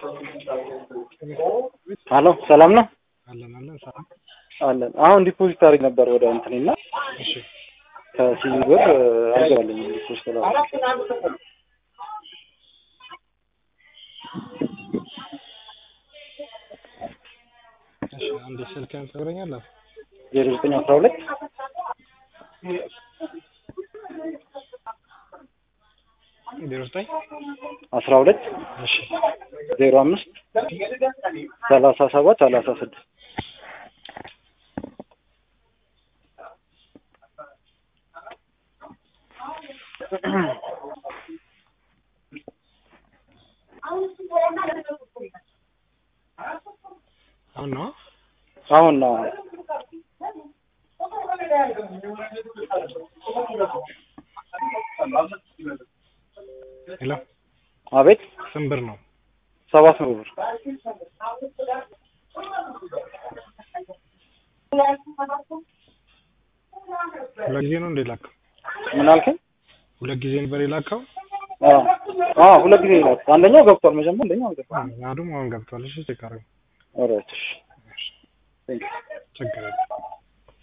ሀሎ ሰላም ነው አለን አለን ሰላም አለን። አሁን ዲፖዚት አድርግ ነበር ወደ እንትኔ እና እሺ ከሲቪ ብር አልገባልኝ ዲፖዚት ላ እሺ አንዴ ስልክህን ትነግረኛለህ ዜሮ ዘጠኝ አስራ ሁለት ዜሮ ዘጠኝ አስራ ሁለት እሺ ዜሮ አምስት ሰላሳ ሰባት ሰላሳ ስድስት አሁን ነው አሁን ነው ሄሎ አቤት ስንት ብር ነው ሰባት መቶ ብር ሁለት ጊዜ ነው እንደ ላከው ምን አልከኝ? ሁለት ጊዜ ነበር የላከው አዎ አዎ ሁለት ጊዜ ይላል። አንደኛው ገብቷል። መጀመሪያ አንደኛው አልገባም። ናዱም አሁን ገብቷል እሺ ቼክ አድርገው ኦልራይት እሺ ቴንክ ዩ ችግር የለም